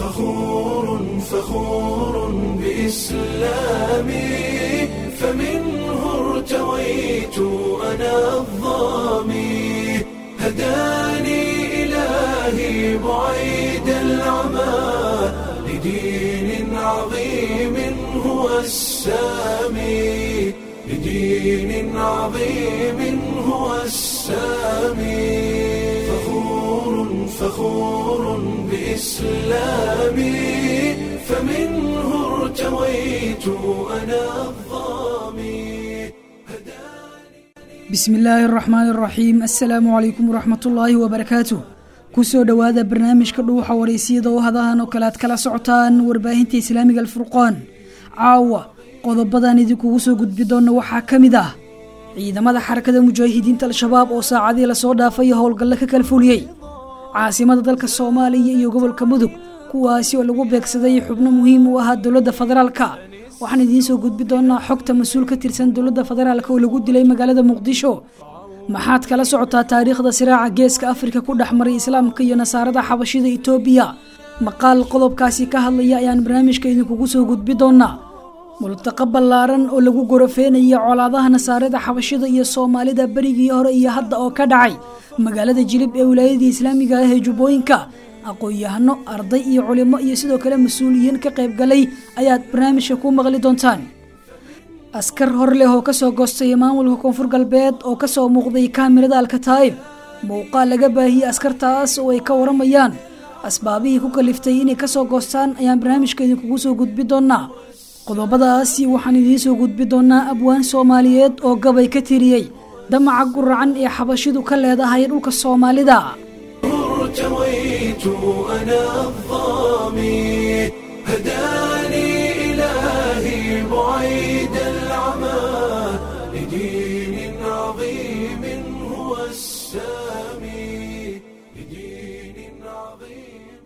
فخور فخور بإسلامي فمنه ارتويت أنا الظامي هداني إلهي بعيد العمى لدين عظيم هو السامي لدين عظيم هو السامي فخور فخور بإسلامي فمنه ارتويت أنا الظامي bismi illaahi araxmaan araxiim assalaamu calaykum waraxmatullaahi wabarakaatu kusoo dhowaada barnaamijka dhuuxa wareysiyada oo hadahan oo kale aad kala socotaan warbaahinta islaamiga alfurqaan caawa qodobadan idinkugu soo gudbi doona waxaa ka mid ah ciidamada xarakada mujaahidiinta al-shabaab oo saacadii lasoo dhaafay howlgalle ka kala fuliyey caasimada dalka soomaaliya iyo gobolka mudug kuwaasi oo lagu beegsaday xubno muhiim u ahaa dowladda federaalka waxaan idiin soo gudbi doonaa xogta mas-uul ka tirsan dowladda federaalk oo lagu dilay magaalada muqdisho maxaad kala socotaa taariikhda siraaca geeska afrika ku dhex maray islaamka iyo nasaarada xabashida itoobiya maqaal qodobkaasi ka hadlaya ayaan barnaamijka idinkugu soo gudbi doonaa multaqa ballaaran oo lagu gorofeynaya colaadaha nasaarada xabashida iyo soomaalida berigii hore iyo hadda oo ka dhacay magaalada jilib ee wilaayadii islaamiga ah ee jubbooyinka aqoon-yahano arday iyo culimo iyo sidoo kale mas-uuliyiin ka qayb galay ayaad barnaamijka ku maqli doontaan askar hor leh oo kasoo goostay maamulka koonfur galbeed oo kasoo muuqday kaamirada alkataa'ib muuqaal laga baahiyey askartaas oo ay ka waramayaan asbaabihii ku kaliftay inay kasoo goostaan ayaan barnaamijka idinkugu soo gudbi doonaa qodobadaasi waxaan idiin soo gudbi doonaa abwaan soomaaliyeed oo gabay ka tiriyey damaca guracan ee xabashidu ka leedahay dhulka soomaalida ارتويت أنا الظامي هداني إلهي بعيد العمى لدين عظيم هو السامي لدين عظيم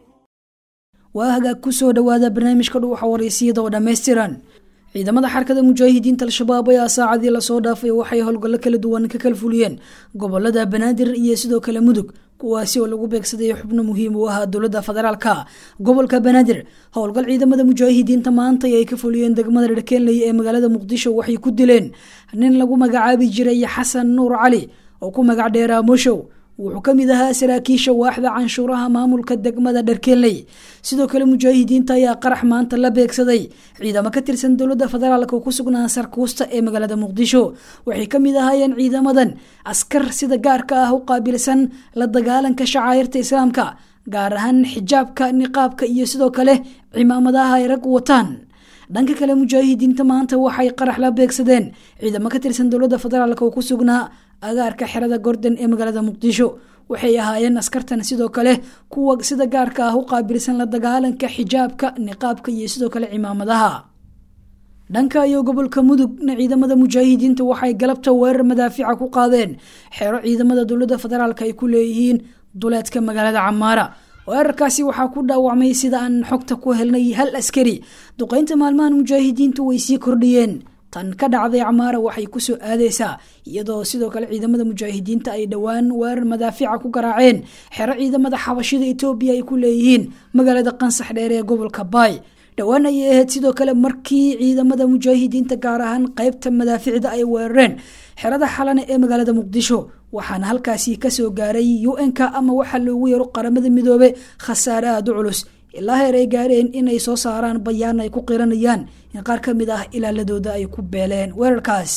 waa hagaag kusoo dhowaada barnaamijka dhuuxa wareysiyada oo dhammaystiran ciidamada xarakada mujaahidiinta al-shabaab ayaa saacadii lasoo dhaafay waxay howlgallo kala duwan ka kala fuliyeen gobolada banaadir iyo sidoo kale mudug kuwaasi oo lagu beegsaday xubno muhiim u ahaa dowladda federaalka gobolka banaadir howlgal ciidamada mujaahidiinta maanta ay ka fuliyeen degmada dherkeenley ee magaalada muqdisho waxay ku dileen nin lagu magacaabi jiray xasan nuur cali oo ku magac dheeraa moshow wuxuu ka mid ahaa saraakiisha waaxda canshuuraha maamulka degmada dherkeenley sidoo kale mujaahidiinta ayaa qarax maanta la beegsaday ciidamo ka tirsan dowladda federaalk oo ku sugnaa sarkuusta ee magaalada muqdisho waxay ka mid ahaayeen ciidamadan askar sida gaarka ah u qaabilsan la dagaalanka shacaayirta islaamka gaar ahaan xijaabka niqaabka iyo sidoo kale cimaamadaha ay rag wataan dhanka kale mujaahidiinta maanta waxay qarax la beegsadeen ciidamo ka tirsan dowladda federaalk oo ku sugnaa agaarka xerada gordon ee magaalada muqdisho waxay ahaayeen askartan sidoo kale kuwa sida gaarka ah u qaabilsan la dagaalanka xijaabka niqaabka iyo sidoo kale cimaamadaha dhanka iyo gobolka mudugna ciidamada mujaahidiinta waxay galabta weerar madaafica ku qaadeen xeero ciidamada dowladda federaalk ay ku leeyihiin duleedka magaalada camaara weerarkaasi waxaa ku dhaawacmay sida aan xogta ku helnay hal askari duqeynta maalmahan mujaahidiintu way sii kordhiyeen tan ka dhacday camaara waxay kusoo aadeysaa iyadoo sidoo kale ciidamada mujaahidiinta ay dhowaan weerar madaafica ku garaaceen xero ciidamada xabashida etoobiya ay ku leeyihiin magaalada qansax dheer ee gobolka baay dhowaan ayay ahayd sidoo kale markii ciidamada mujaahidiinta gaar ahaan qeybta madaaficda ay weerareen xerada xalane ee magaalada muqdisho waxaana halkaasi kasoo gaaray u-nk ama waxaa loogu yaro qaramada midoobe khasaare aada u culus ilaa heer ay gaareen inay soo saaraan bayaan ay ku qiranayaan in qaar ka mid ah ilaaladooda ay ku beeleen weerarkaas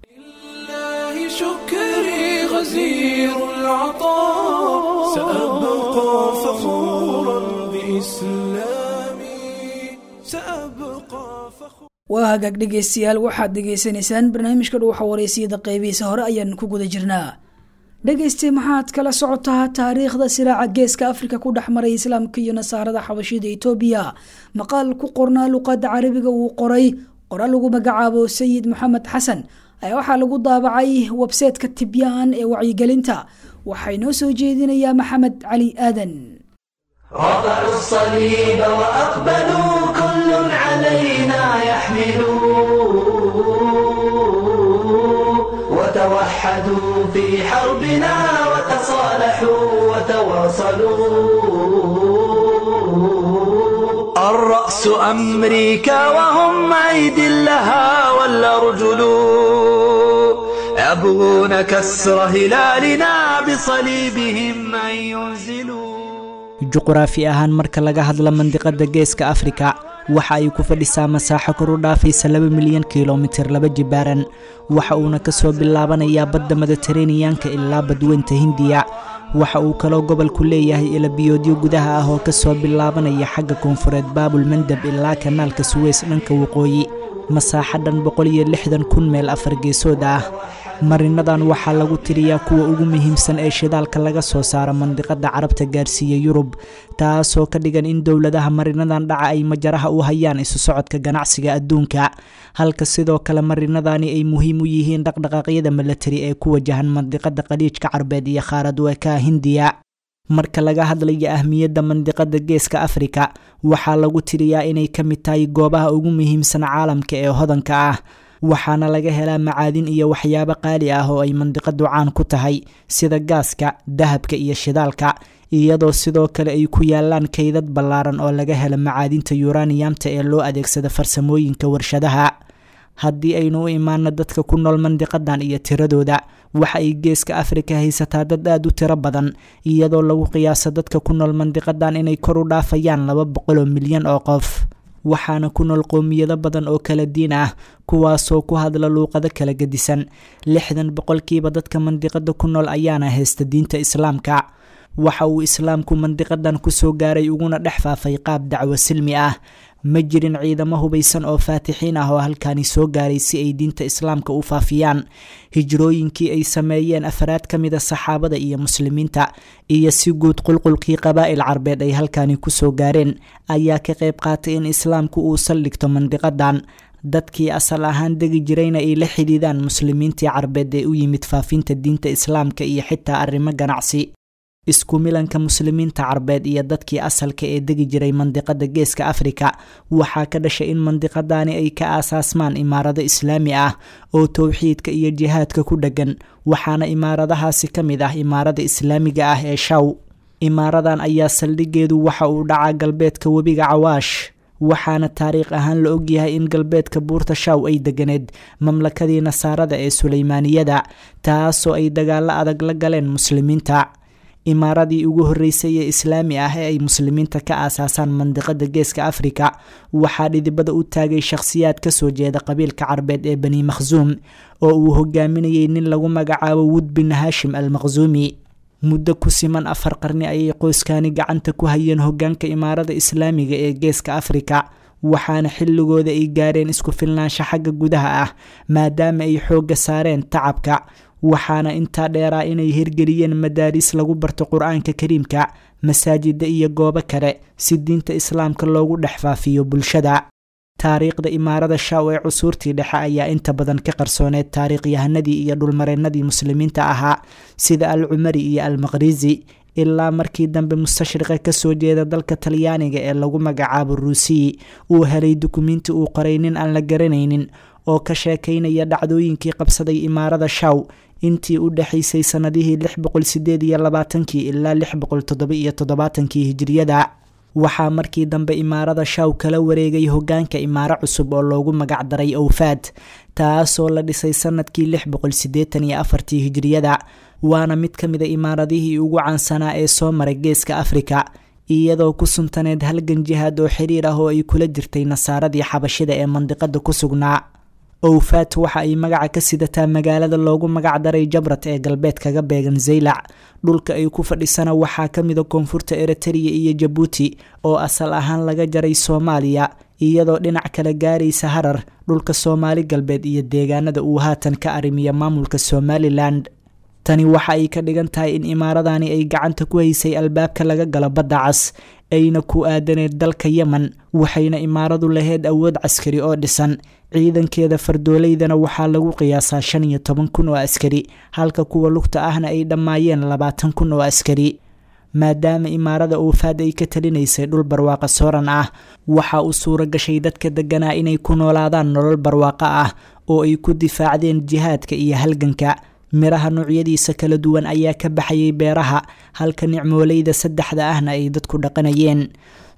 لله شكري غزير العطاء سأبقى فخورا بإسلامي سأبقى فخورا waa hagaag dhegeystayaal waxaad dhegeysanaysaan barnaamijka dhuuxa wareysiyada qeybihiisa hore ayaan ku guda jirnaa dhegeyste maxaad kala socotaa taariikhda siraaca geeska afrika ku dhex maray islaamka iyo nasaarada xabashida etoobiya maqaal ku qornaa luqada carabiga uu qoray qoraal lagu magacaabo sayid maxamed xasan ayaa waxaa lagu daabacay websaytka tibyaan ee wacyigelinta waxay noo soo jeedinayaa maxamed cali aadan رفعوا الصليب وأقبلوا كل علينا يحملوا وتوحدوا في حربنا وتصالحوا وتواصلوا رأس أمريكا وهم أيد لها والأرجل يبغون كسر هلالنا بصليبهم أن ينزلوا juquraafi ahaan marka laga hadla mandiqada geeska afrika waxa ay ku fadhisaa masaaxo kor u dhaafaysa laba milyan kilomitir laba jibaaran waxa uuna ka soo bilaabanayaa badda mediteraneyanka ilaa badweynta hindiya waxa uu kaloo gobolku leeyahay ilabiyoodyo gudaha ah oo ka soo bilaabanaya xagga koonfureed baabul mandab ilaa kanaalka suweys dhanka waqooyi masaaxo dhan boqol iyo lixdan kun meel afar geesood ah marinadan waxaa lagu tiriyaa kuwa ugu muhiimsan ee shidaalka laga soo saaro mandiqada carabta gaarsiiya yurub taasoo ka dhigan in dowladaha marinadan dhaca ay majaraha u hayaan isu socodka ganacsiga adduunka halka sidoo kale marinadani ay muhiim u yihiin dhaqdhaqaaqyada milatari ee ku wajahan mandiqada qaliijka carbeed iyo qaarad weekaha hindiya marka laga hadlayo ahmiyadda mandiqada geeska afrika waxaa lagu tiriyaa inay ka mid tahay goobaha ugu muhiimsan caalamka ee hodanka ah waxaana laga helaa macaadin iyo waxyaabo qaali ah oo ay mandiqadu caan ku tahay sida gaaska dahabka iyo shidaalka iyadoo sidoo kale ay ku yaalaan kaydad ballaaran oo laga helo macaadinta yuraniyamta ee loo adeegsada farsamooyinka warshadaha haddii aynu u imaano dadka ku nool mandiqadan iyo tiradooda waxa ay geeska afrika haysataa dad aada u tiro badan iyadoo lagu qiyaaso dadka ku nool mandiqadan inay kor u dhaafayaan laba boqoloo milyan oo qof waxaana ku nool qowmiyado badan oo kala diin ah kuwaasoo ku hadla luuqado kala gedisan lixdan boqolkiiba dadka mandiqada ku nool ayaana haysta diinta islaamka waxa uu islaamku mandiqadan kusoo gaaray uguna dhex faafay qaab dacwo silmi ah ma jirin ciidamo hubaysan oo faatixiin ah oo halkaani soo gaaray si ay diinta islaamka u faafiyaan hijrooyinkii ay sameeyeen afraad ka mida saxaabada iyo muslimiinta iyo si guud qulqulkii qabaa'il carbeed ay halkaani kusoo gaareen ayaa ka qayb qaatay in islaamku uu saldhigto mandiqadan dadkii asal ahaan degi jirayna ay la xidhiidaan muslimiintii carbeed ee u yimid faafinta diinta islaamka iyo xitaa arrimo ganacsi isku milanka muslimiinta carbeed iyo dadkii asalka ee degi jiray mandiqada geeska afrika waxaa ka dhashay in mandiqadani ay ka aasaasmaan imaarado islaami ah oo towxiidka iyo jihaadka ku dheggan waxaana imaaradahaasi ka mid ah imaarada islaamiga ah ee shaw imaaradan ayaa saldhigeedu waxa uu dhacaa galbeedka webiga cawaash waxaana taariikh ahaan la ogyahay in galbeedka buurta shaw ay deganeed mamlakadii nasaarada ee suleymaaniyada taasoo ay dagaalo adag la galeen muslimiinta imaaradii ugu horreysay ee islaami ah ee ay muslimiinta ka aasaasaan mandiqada geeska afrika waxaa dhidibada u taagay shakhsiyaad kasoo jeeda qabiilka carbeed ee bani makhsuum oo uu hogaaminayay nin lagu magacaabo wud bin haashim al makhsuumi muddo ku siman afar qarni ayay qoyskani gacanta ku hayeen hogaanka imaarada islaamiga ee geeska afrika waxaana xilligooda ay gaareen isku filnaansho xagga gudaha ah maadaama ay xoogga saareen tacabka waxaana intaa dheeraa inay hirgeliyeen madaariis lagu barto qur-aanka kariimka masaajida iyo goobo kale si diinta islaamka loogu dhex faafiyo bulshada taariikhda imaarada shaw ee cusuurtii dhexe ayaa inta badan ka qarsooneed taariikhyahanadii iyo dhulmareennadii muslimiinta ahaa sida al cumari iyo al maqhrisi ilaa markii dambe mustashriqa kasoo jeeda dalka talyaaniga ee lagu magacaabo ruusiyi uu helay dukumiinti uu qoray nin aan la garanaynin oo ka sheekaynaya dhacdooyinkii qabsaday imaarada shaw intii u dhexaysay sannadihii lix boqol sideed iyo labaatankii ilaa lix boqol toddoba iyo toddobaatankii hijiriyada waxaa markii dambe imaarada shaw kala wareegay hogaanka imaaro cusub oo loogu magacdaray owfaad taasoo la dhisay sanadkii lix boqol sideetan iyo afartii hijiriyada waana mid ka mida imaaradihii ugu caansanaa ee soo maray geeska afrika iyadoo ku suntaneed halgan jihaad oo xiriir ah oo ay kula jirtay nasaaradii xabashida ee mandiqada ku sugnaa owfaat waxa ay magaca ka sidataa magaalada loogu magacdaray jabrat ee galbeed kaga beegan zaylac dhulka ay ku fadhisana waxaa ka mida koonfurta eritariya iyo jabuuti oo asal ahaan laga jaray soomaaliya iyadoo dhinac kale gaaraysa harar dhulka soomaali galbeed iyo deegaanada uu haatan ka arrimiya maamulka somalilan tani waxa ay ka dhigan tahay in imaaradani ay gacanta ku haysay albaabka laga galo badda cas ayna ku aadaneed dalka yemen waxayna imaaradu lahayd awood caskari oo dhisan ciidankeeda fardooleydana waxaa lagu qiyaasaa shan iyo toban kun oo askari halka kuwa lugta ahna ay dhammaayeen labaatan kun oo askari maadaama imaarada uufaad ay ka talinaysay dhul barwaaqa sooran ah waxaa u suura gashay dadka deganaa inay ku noolaadaan nolol barwaaqo ah oo ay ku difaacdeen jihaadka iyo halganka miraha noocyadiisa kala duwan ayaa ka baxayay beeraha halka nicmooleyda saddexda ahna ay dadku dhaqanayeen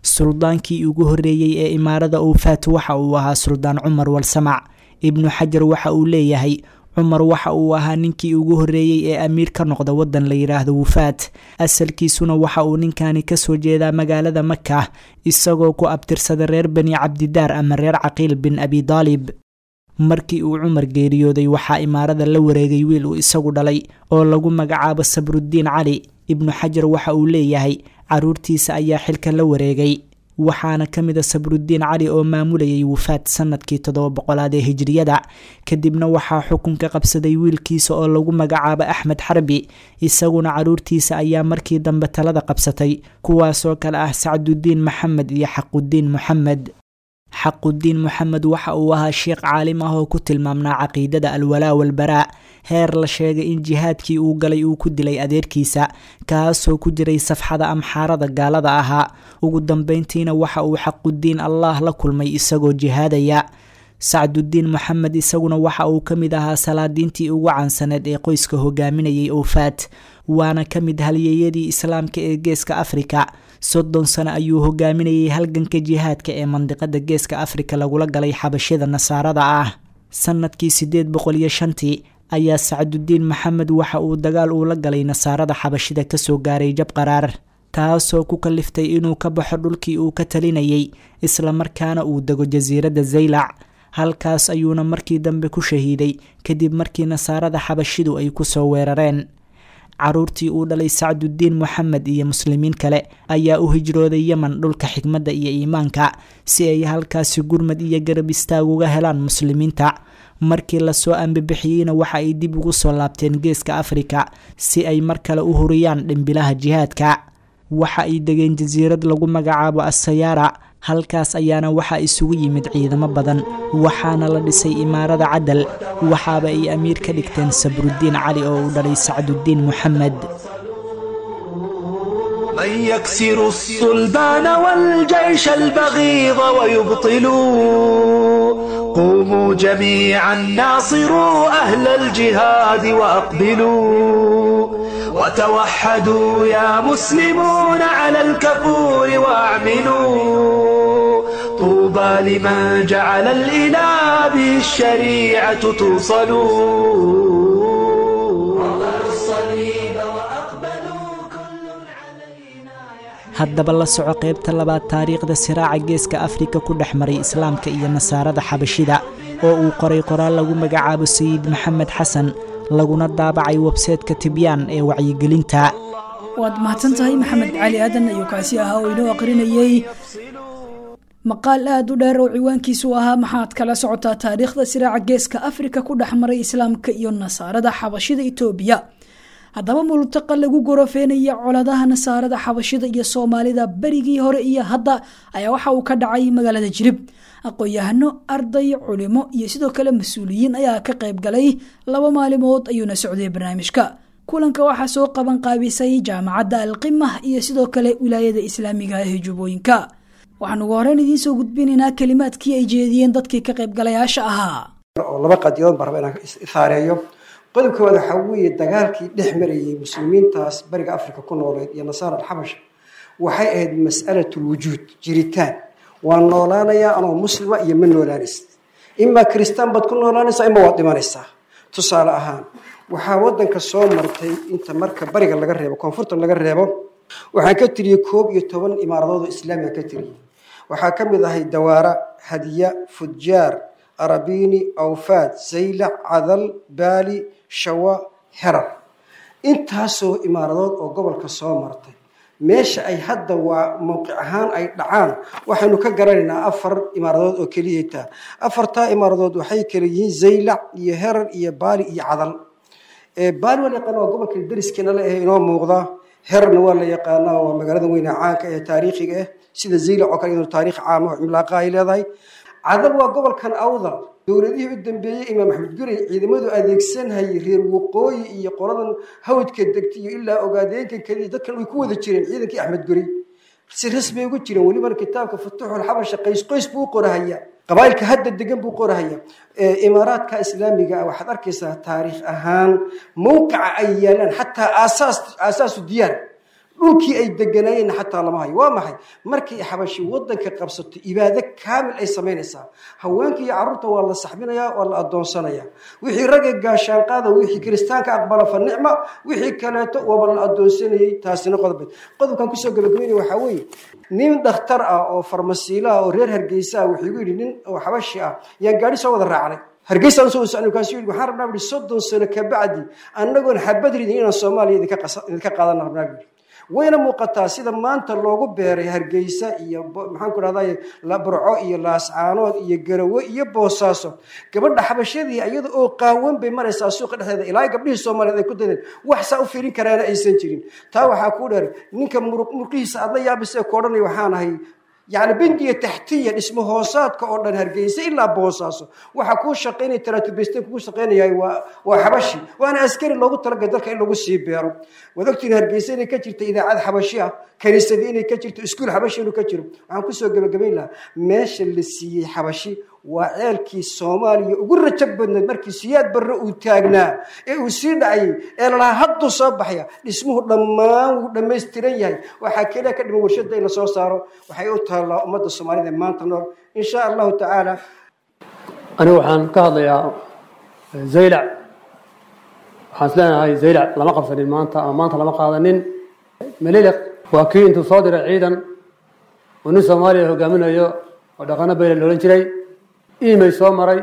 suldaankii ugu horreeyey ee imaarada ufaat waxa uu ahaa suldaan cumar walsamac ibnu xajar waxa uu leeyahay cumar waxa uu ahaa ninkii ugu horreeyey ee amiir ka noqda waddan la yidhaahdo wufaat asalkiisuna waxa uu ninkani kasoo jeedaa magaalada maka isagoo ku abtirsada reer bani cabdidaar ama reer caqiil bin abi daalib markii uu cumar geeriyooday waxaa imaarada la wareegay wiil uu isagu dhalay oo lagu magacaabo sabrudiin cali ibnu xajar waxa uu leeyahay caruurtiisa ayaa xilka la wareegay waxaana ka mid a sabrudiin cali oo maamulayay wufaat sanadkii toddoba boqolaad ee hijriyada kadibna waxaa xukunka qabsaday wiilkiisa oo lagu magacaabo axmed xarbi isaguna caruurtiisa ayaa markii dambe talada qabsatay kuwaasoo kale ah sacdudiin maxamed iyo xaqudiin moxamed xaqudiin moxamed waxa uu ahaa sheekh caalim ah oo ku tilmaamnaa caqiidada alwalaa walbaraa heer la sheegay in jihaadkii uu galay uu ku dilay adeerkiisa kaasoo ku jiray safxada amxaarada gaalada ahaa ugu dambeyntiina waxa uu xaqudiin allaah la kulmay isagoo jihaadaya sacdudiin moxamed isaguna waxa uu ka mid ahaa salaadiintii ugu caansaneed ee qoyska hogaaminayay oofaat waana ka mid halyeeyadii islaamka ee geeska afrika soddon sano ayuu hogaaminayay halganka jihaadka ee mandiqada geeska afrika lagula galay xabashida nasaarada ah sanadkii sideed boqol iyo shantii ayaa sacdudiin maxamed waxa uu dagaal uula galay nasaarada xabashida kasoo gaaray jab qaraar taasoo ku kaliftay inuu ka baxo dhulkii uu ka talinayay islamarkaana uu dego jasiiradda zaylac halkaas ayuuna markii dambe ku shahiiday kadib markii nasaarada xabashidu ay kusoo weerareen caruurtii uu dhalay sacdudiin moxamed iyo muslimiin kale ayaa u hijrooday yemen dhulka xikmadda iyo iimaanka si ay halkaasi gurmad iyo garab istaag uga helaan muslimiinta markii lasoo ambibixiyeyna waxa ay dib ugu soo laabteen geeska afrika si ay mar kale u huriyaan dhimbilaha jihaadka waxa ay degeen jasiirad lagu magacaabo assayaara halkaas ayaana waxaa isugu yimid ciidamo badan waxaana la dhisay imaarada cadal waxaaba ay amiir ka dhigteen sabrudiin cali oo uu dhalay sacdudiin moxamed من يكسر الصلبان والجيش البغيض ويبطلوا قوموا جميعا ناصروا أهل الجهاد وأقبلوا وتوحدوا يا مسلمون على الكفور واعملوا طوبى لمن جعل الإله به الشريعة توصلوا الصليب وأقبلوا كل علينا haddaba la soco qaybta labaad taariikhda siraaca geeska afrika ku dhex maray islaamka iyo nasaarada xabashida oo uu qoray qoraal lagu magacaabo sayid maxamed xasan laguna daabacay webseetka tibyaan ee wacyigelinta waad mahadsan tahay maxamed cali aadan ayuu kaasi ahaa oo inoo aqrinayey maqaal aada u dheer oo ciwaankiisu ahaa maxaad kala socotaa taariikhda siraaca geeska afrika ku dhex maray islaamka iyo nasaarada xabashida itoobiya haddaba multaqa lagu gorofeenaya coladaha nasaarada xabashida iyo soomaalida berigii hore iyo hadda ayaa waxa uu ka dhacay magaalada jirib aqoon-yahano arday culimo iyo sidoo kale mas-uuliyiin ayaa ka qayb galay laba maalimood ayuuna socday barnaamijka kulanka waxaa soo qaban qaabisay jaamacadda alqimah iyo sidoo kale wilaayada islaamiga ee jubbooyinka waxaan ugu horeyn idiin soo gudbinaynaa kelimaadkii ay jeediyeen dadkii ka qaybgalayaasha ahaa oo laba qadiyadood baan raba inaan isaareeyo qodobka waad waxaa weeye dagaalkii dhex marayay muslimiintaas bariga africa ku nooleed iyo nasaara alxabasha waxay ahayd mas'alatulwujuud jiritaan waa noolaanayaa anoo muslima iyo ma noolaanaysa imaa kristaan baad ku noolaanaysaa ima waad dhimanaysaa tusaale ahaan waxaa wadanka soo martay inta marka bariga laga reebo koonfurta laga reebo waxaan ka tiriyey koob iyo toban imaaradood oo islaamiga ka tiriyey waxaa ka mid ahay dawaara hadiya fujaar arabini awfaad zaylac cadal baali shawa herar intaasoo imaaradood oo gobolka soo martay meesha ay hadda waa mowqic ahaan ay dhacaan waxaynu ka garanaynaa afar imaaradood oo keliya taa afartaa imaaradood waxay kala yihiin zaylac iyo herar iyo baali iyo cadal baali waa la yaqaana waa gobolka deriskeena la ahe inoo muuqda herarna waa la yaqaanaa waa magaalada weyne caanka ee taariikhiga ah sida zaylac oo kale inuu taariikh caama oo cimlaaqa ay leedahay cadal waa gobolkan awdal dowladihii u dambeeyey imaam axmed guray ciidamadu adeegsanhayay reer waqooyi iyo qoladan hawdka degtay iyo ilaa ogaadeenka keliya dadkan way ku wada jireen ciidankii axmed guray si rasmi ugu jireen welibana kitaabka futuuxul xabasha qays qoys buu qorahaya qabaayilka hadda degan buu qorahaya imaaraadka islaamiga ah waxaad arkaysaa taariikh ahaan mowqica ay yaalaan xataa aasaas aasaasu diyaar dhulkii ay deganaayeen xataa lama hayo waa maxay markii xabashi wadanka qabsato ibaado kaamil ay samaynaysaa haweenka iyo carruurta waa la saxbinayaa waa la adoonsanayaa wixii ragga gaashaan qaada wixii kiristaanka aqbala fa nicma wixii kaleeto waaba la adoonsanayey taasina qodobeed qodobkan kusoo gabagabeynaya waxaa weeye nin dhakhtar ah oo farmasiila ah oo reer hargeysa ah wuxuu igu yidhi nin oo xabashi ah yaan gaadhi soo wada raacnay hargeysaan usoo socnay kaasuu yidhi waxaan rabnaa buhi soddon sano kabacdi annagoon xabad ridin inaan soomaaliya idinka qasa- idinka qaadana rabnaa buhi wayna muuqataa sida maanta loogu beeray hargeysa iyo bo- maxaan ku rahday burco iyo laascaanood iyo garawe iyo boosaaso gabadha xabashadii iyada oo qaawan bay maraysaa suuqa dhexdeeda ilaa gabdhihii soomaaliyeed ay ku dadeen wax saa u fiirin karaana aysan jirin taa waxaa kuu dheer ninka muruq murqihiisa aad la yaabisee ku odhanay waxaan ahay يعني بنية تحتية اسمه هوسات كأردن هرجيس إلا بوساسو وحكون شقيني ترى تبستين كون شقيني هاي وحبشي وأنا أذكر اللي قلت لك ذلك اللي قلت سيبيرو وذكرت هرجيسين كترت إذا عاد حبشية كنيسة ديني كترت اسكول حبشي إنه كتر عن كسر قبل قبل لا ماشي اللي سي حبشي وعيالكي الصومالي وقول رتبنا مركي سياد برا وتاجنا إيه وسيد عي إلا هدو صباحيا اسمه لما لما يستريها وحكي لك إنه ورشد إلى صار صاروا وحيوتها الله أمد الصومالية ما تنور إن شاء الله تعالى anigu waxaan ka hadlayaa zaylac waxaan is leenahay zaylac lama qabsanin maanta ama maanta lama qaadanin meliliq waa kii intuu soo diray ciidan uu nin soomaaliya hogaaminayo oo dhaqano beyle la odhan jiray imay soo maray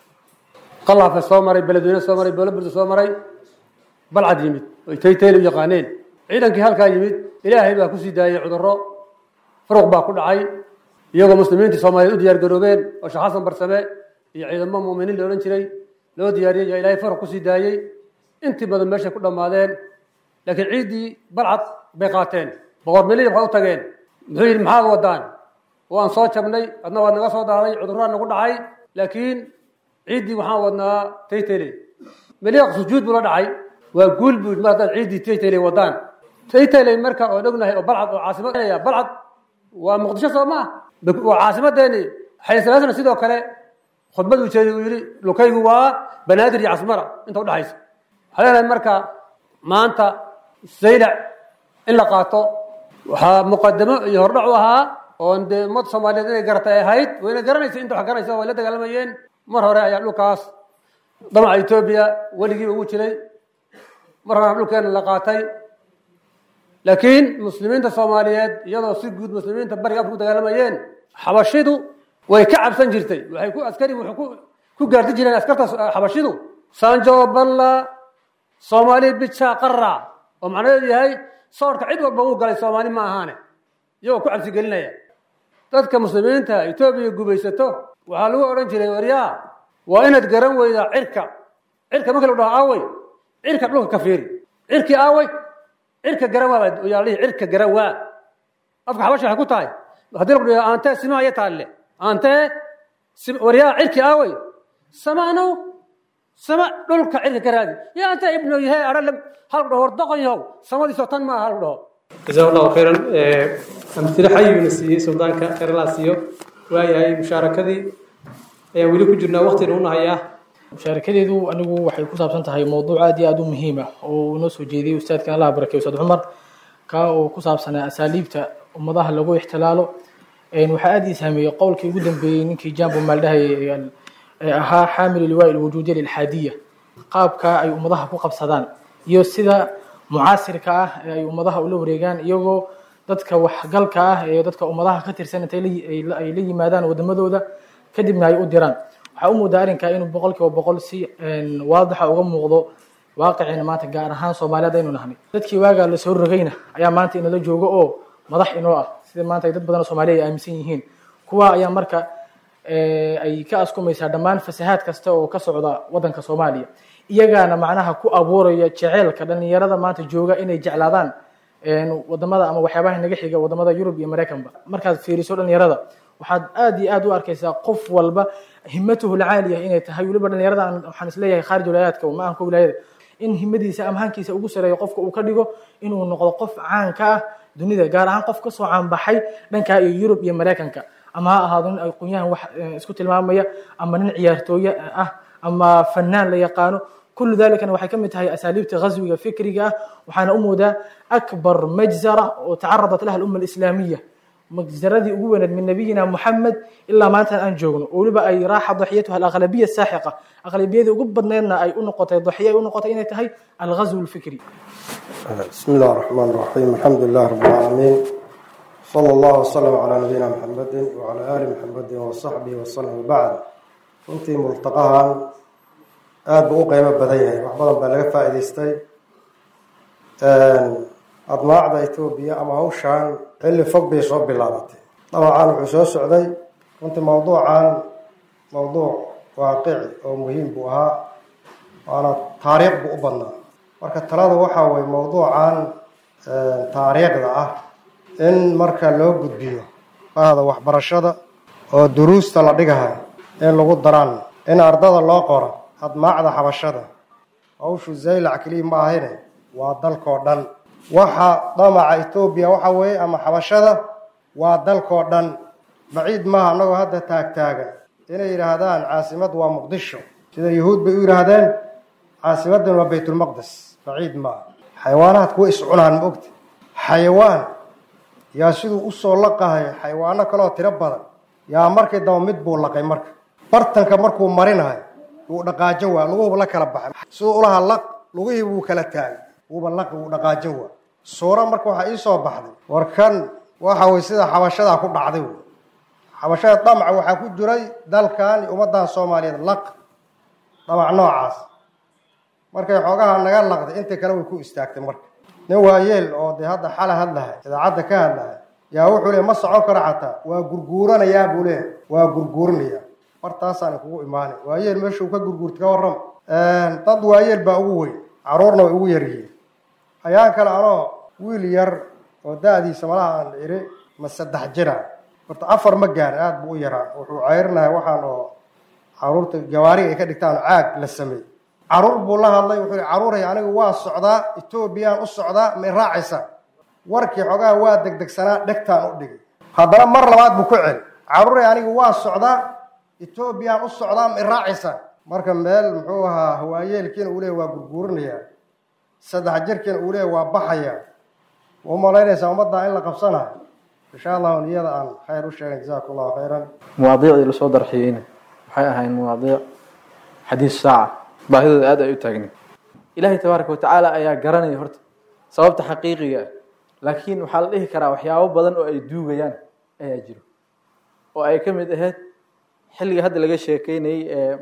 qalaafe soo maray beledweyne soo maray booloburda soo maray balcad yimid oy taytayl u yaqaaneen ciidankii halkaa yimid ilaahay baa kusii daayey cudurro furuq baa ku dhacay iyagoo muslimiintii soomaaliyeed u diyaar garoobeen oo sheekh xasan barsame iyo ciidamo muuminiin la odhan jiray loo diyaariyey yaa ilaahay furuq kusii daayey intii badan meeshay ku dhammaadeen laakiin ciiddii balcad bay qaateen boqor melili waxay u tageen muxuu yidhi maxaad wadaan waan soo jabnay adna waad naga soo daaday cudurraa nagu dhacay laakiin ciiddii waxaan wadnaa taytele meliiq sujuud buu la dhacay waa guul buu mar haddaad ciiddii taytele wadaan taytele marka oon ognahay oo balcad oo caasimad balcad waa muqdisho soo ma ah waa caasimadeeni xayasalaasna sidoo kale khudbad uu jeeday uu yidhi lukaygu waa banaadir iyo casmara inta udhaxaysa waxaa leenahay marka maanta zaylac in la qaato waxaa muqadamo iyo hordhac u ahaa oon dee ummad soomaaliyeed inay garatay ay ahayd wayna garanaysa inta wax garanaysa way la dagaalamayeen mar hore ayaa dhulkaas damaca etoobiya weligiiba ugu jiray mar horena dhulkeena la qaatay laakiin muslimiinta soomaaliyeed iyadoo si guud muslimiinta bariga afka ku dagaalamayeen xabashidu way ka cabsan jirtay waxay ku askari wuxuu ku ku gaardi jireen askarta xabashidu sanjo balla soomaali bija qara oo macnaheedu yahay soorka cid walba uu galay soomaali ma ahaane iyagoo ku cabsi gelinaya dadka muslimiinta etoobiya gubaysato waxaa lagu odhan jiray waryaa waa inaad garan weydaa cirka cirka marka lagu dhaho aawey cirka dhulka ka fiiri cirkii aawey cirka garan waa yaa lihi cirka garan waa afka xabashi waxay ku tahay haddii lagu dhaho aantee simahaya taalle aantee waryaa cirkii aawey samaanow sama dhulka cirka ka raadi yaa anta ibnu yahay aralam hal dhaho doqon yahow samadiisoo tan maaha hal dhaho جزاه الله خيرا أمثلة حي من السي سلطان خير الله سيو وياي مشاركتي ayaa weli ku jirnaa waqtina una hayaa mushaarakadeedu anigu waxay ku saabsan tahay mowduuc aad iyo aad u muhiim ah oo uu noo soo jeediyey ustaadkan allah barakeey ustaad cumar kaa oo ku saabsanaa asaaliibta ummadaha lagu ixtilaalo waxaa aad ii saameeyey qowlkii ugu dambeeyey ninkii jambo maaldhahay ee ahaa xaamil liwaa ilwujuudiya lilxaadiya qaabka ay ummadaha ku qabsadaan iyo sida mucaasirka ah ee ay ummadaha ula wareegaan iyagoo dadka waxgalka ah ee dadka ummadaha ka tirsan intay ay la yimaadaan wadamadooda kadibna ay u diraan waxaa u muudaa arrinkaa inuu boqol kiiba boqol si waadixa uga muuqdo waaqicina maanta gaar ahaan soomaaliyeed aynu nahnay dadkii waagaa lasoo rogayna ayaa maanta inala joogo oo madax inoo ah sida maanta ay dad badan oo soomaaliya ay aaminsan yihiin kuwa ayaa marka ay ka askumaysaa dhammaan fasahaad kasta oo ka socda wadanka soomaaliya iyagaana macnaha ku abuuraya jeceelka dhalinyarada maanta jooga inay jeclaadaan wadamada ama waxyaabaha naga xiga wadamada yurub iyo maraykanba markaad fiiriso dhalinyarada waxaad aad iyo aad u arkaysaa qof walba himatuhu lcaaliya inay tahay weliba dhalinyarada waxaan isleeyahay khaarij wilaayaadka ma ahanka wilaayada in himadiisa ama hankiisa ugu sareeyo qofka uu ka dhigo inuu noqdo qof caan ka ah dunida gaar ahaan qof kasoo caanbaxay dhankaa iyo yurub iyo maraykanka ama ha ahaado nin aqoonyahan wax isku tilmaamaya ama nin ciyaartooye ah ama fanaan la yaqaano kullu dalikana waxay ka mid tahay asaaliibta ghaswiga fikriga ah waxaana u moodaa akbar majzara oo tacaradat laha alumma alislaamiya majzaradii ugu weyneed min nabiyina muxamed ilaa maanta aan joogno oo weliba ay raaxa daxiyatuha alaqlabiya saaxiqa aqlabiyadii ugu badneedna ay u noqotay daxiya ay u noqotay inay tahay alghazw alfikri بسم الله الرحمن الرحيم الحمد لله رب العالمين صلى الله وسلم على نبينا محمد وعلى آل محمد وصحبه وسلم وبعد runtii multaqahan aada buu u qeybo badan yahay wax badan baa laga faa'iidaystay admaacda etoobiya ama hawshan xilli fog bay soo bilaabatay dabcan wuxuu soo socday runtii mawduucan mawduuc waaqici oo muhiim buu ahaa waana taariikh buu u badnaa marka talada waxaa weye mawduucan taariikhda ah in marka loo gudbiyo bahda waxbarashada oo duruusta la dhigahay in lagu daraan in ardada loo qoro admaacda xabashada hawshu zaylac keliya ma ahayne waa dalkoo dhan waxa damaca etoobiya waxa weeye ama xabashada waa dalkoo dhan baciid maaha annagoo hadda taagtaagan inay yidhaahdaan caasimad waa muqdisho sida yuhuud bay u yidhaahdeen caasimadan waa baytulmaqdes baciid maaha xayawaanahaad kuwa iscunaan ma ogta xayawaan yaa siduu usoo laqahay xayawaano kaleoo tiro badan yaa markii daba mid buu laqay marka bartanka markuu marinahay wuu dhaqaajo waa luguhuba la kala baxay siduu ulaha laq lugihii wuu kala taagay wuuba laqi wuu dhaqaajo waa suura marka waxaa iisoo baxday war kan waxa weye sida xabashadaa ku dhacday wey xabashada damaca waxaa ku jiray dalkan iyo ummaddan soomaaliyeed laq damac noocaas markay xoogaha naga laqday inta kale way ku istaagtay marka nin waayeel oo dee hadda xala hadlahay idaacadda ka hadlahay yaa wuxuu leey ma socon karo xataa waa gurguuranayaa buu leeyahy waa gurguuranayaa martaasaan kugu imaanay waayeel meeshuu ka gurguurta ka warram dad waayeel baa ugu weyn caruurna way ugu yaryihiin ayaan kale anoo wiil yar oo da-diisa malaha aan iri ma saddex jira horta afar ma gaarin aada buu u yaraa wuxuu ceyrinahay waxaan oo caruurta gawaariga ay ka dhigtaan caag la sameey caruur buu la hadlay wuxuu yihi caruuray anigu waa socdaa etoobiyaan u socdaa ma raacaysaa warkii xoogaha waa degdegsanaa dhegtaan u dhigay haddana mar labaad buu ku celi caruuray anigu waa socdaa etoobiyaan u socdaa ma raacaysaa marka meel muxuu ahaa hawaayeelkiina uu leeya waa gurguurinayaa saddex jirkiina uu leeya waa baxayaa ma u malaynaysaa ummaddaa in la qabsanayo insha allahu niyada aan khayr u sheegan jazaku allahu khayran mawaadiicdii lasoo darxiyeyna waxay ahayn mawaadiic xadiis saaca baahidooda aad ay u taagnin ilaahay tabaaraka watacaala ayaa garanaya horta sababta xaqiiqiga ah laakiin waxaa la dhihi karaa waxyaabo badan oo ay duugayaan ayaa jiro oo ay ka mid ahayd xilliga hadda laga sheekeynayay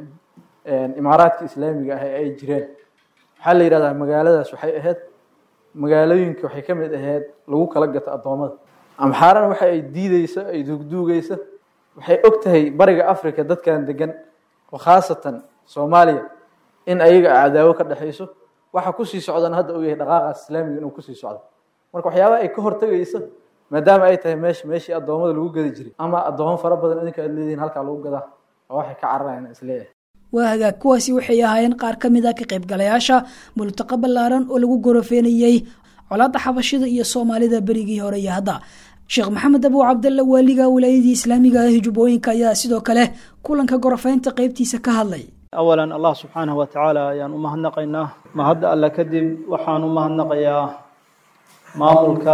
ee imaaraadka islaamiga ah ee ay jireen waxaa la yidhahdaa magaaladaas waxay ahayd magaalooyinka waxay ka mid ahayd lagu kala gato addoommada amxaarana waxa ay diideyso ay duugduugeyso waxay og tahay bariga africa dadkan degan oo khaasatan soomaaliya in ayaga cadaawo ka dhexayso waxa kusii socdana hadda uu yahay dhaqaaqaas islaamiga inuu kusii socdo marka waxyaabaha ay ka hortegayso maadaama ay tahay meesha meeshii addoommada lagu gadi jiray ama addoomo fara badan idinka aad leedihiin halkaa lagu gadaa oo waxay ka cararayaan isleeyahay waa hagaag kuwaasi waxay ahaayeen qaar ka mid a ka qaybgalayaasha multaqa ballaaran oo lagu gorofeenayey colaadda xabashida iyo soomaalida berigii hore iyo hadda sheekh maxamed abu cabdalle waaliga wilaayadii islaamiga ah jubbooyinka ayaa sidoo kale kulanka gorofeynta qeybtiisa ka hadlay awalan allah subxaanahu wa tacaala ayaan u mahadnaqaynaa mahadda alle kadib waxaan u mahadnaqayaa maamulka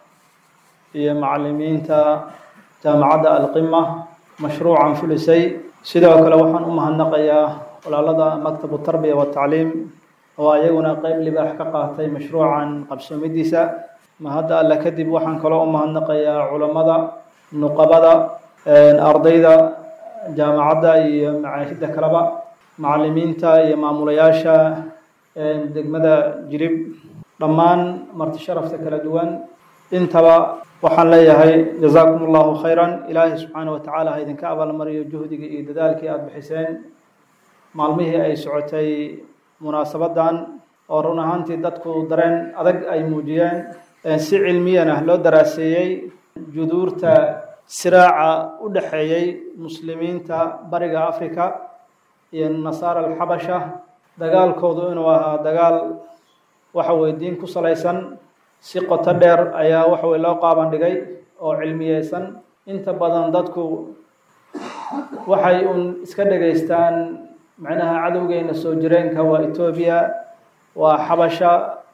iyo macalimiinta jaamacadda alqima mashruucan fulisay sidoo kale waxaan u mahadnaqayaa walaalada maktabu tarbiya watacliim oo ayaguna qeyb libaax ka qaatay mashruucan qabsoomidiisa mahadda alle kadib waxaan kaloo u mahadnaqayaa culammada nuqabada ardayda jaamacadda iyo macaahidda kaleba macalimiinta iyo maamulayaasha degmada jirib dhammaan marti sharafta kala duwan intaba waxaan leeyahay jazaakum allahu khayran ilaahay subxaana wa tacaala ha idinka abaalmariyo juhdigii iyo dadaalkii aada bixiseen maalmihii ay socotay munaasabadan oo run ahaantii dadku dareen adag ay muujiyeen si cilmiyan ah loo daraaseeyey juduurta siraaca u dhexeeyey muslimiinta bariga africa iyo nasaara alxabasha dagaalkoodu inuu ahaa dagaal waxa weye diin ku salaysan si qoto dheer ayaa waxa weye loo qaaban dhigay oo cilmiyeysan inta badan dadku waxay uun iska dhegaystaan macnaha cadowgeena soo jireenka waa etoobiya waa xabasha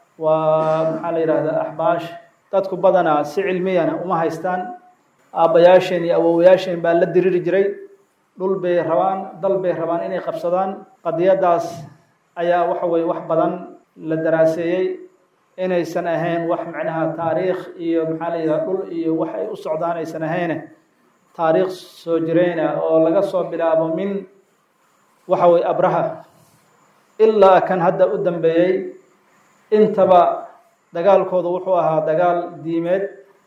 waa maxaa la yidhahdaa axbaash dadku badanaa si cilmiyana uma haystaan aabbayaasheen iyo awowayaasheen baa la diriri jiray dhul bay rabaan dal bay rabaan inay qabsadaan qadiyadaas ayaa waxa weye wax badan la daraaseeyey inaysan ahayn wax macnaha taariikh iyo maxaa la yidhaha dhul iyo wax ay u socdaan aysan ahayne taariikh soo jireyna oo laga soo bilaabo min waxa weye abraha ilaa kan hadda u dambeeyey intaba dagaalkooda wuxuu ahaa dagaal diimeed